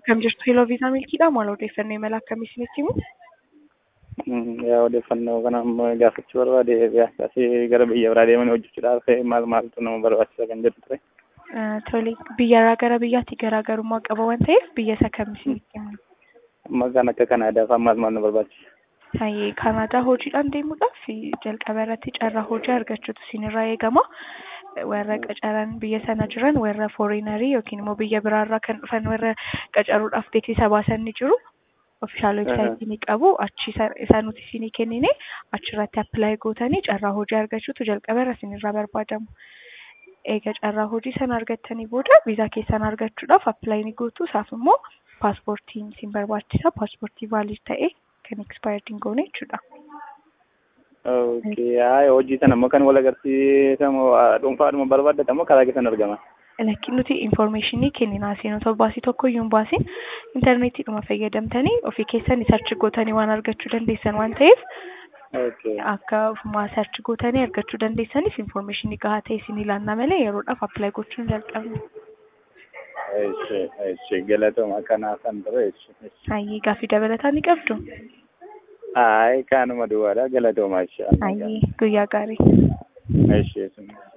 Akkam jirtu Heloo Viizaaa Milkiidhaa maal odeeffannoo imala akkamii isinitti himu? Yaa odeeffannoo kana ammoo gaafachuu barbaade asii gara biyya biraa deemanii hojjechuudhaaf maal maaltu nama barbaachisa kan jedhu ture. Tole biyyarraa gara biyyaatti garaagarummaa qaba waan ta'eef biyya isa kam isinitti himna? Amma kan akka Kanaadaa fa'aa maal maal nu barbaachisa? Hayyee Kanaadaa hojiidhaan deemuudhaaf jalqaba irratti carraa hojii argachuutu isinirraa eegama. warra qacaran biyya sana jiran warra fooriinarii yookiin immoo biyya biraarraa kan dhufan warra qacaruudhaaf beeksisa baasan ni jiru. Ofishaal weebsaayitii ni qabu. Achi isa nuti isinii kennine achirratti appilaayi gootanii carraa hojii argachuutu jalqaba irra isinirraa barbaadamu. Egaa carraa hojii sana argattanii booda viizaa keessan argachuudhaaf appilaayi ni gootu. Isaaf immoo paaspoortiin isin barbaachisa. Paaspoortii vaalid ta'e kan ekspaayirdii hin goone jechuudha. Okay, haa hojii sana immoo kan wal agarsiisamu dhuunfaadhuma barbaaddatamu karaa keessan argama. Lakki nuti infoormeeshinii kenninaa seenota baasii tokko iyyuu hin baasin intarneetiidhuma fayyadamtanii ofii keessan sarchi gootanii waan argachuu dandeessan waan ta'eef akka ofumaa sarchi gootanii argachuu dandeessaniif infoormeeshinii gahaa ta'e isin ilaannaa malee yeroodhaaf appilaayi gochuun jalqabne. Eeshi, eeshi, galatooma kanaaf kan ture eeshi. Hayyee gaaffii dabalataa ni qabdu? Hayi kaanuma duwwaadha galatoomaa jecha. Hayyee guyyaa gaarii. Eeshi.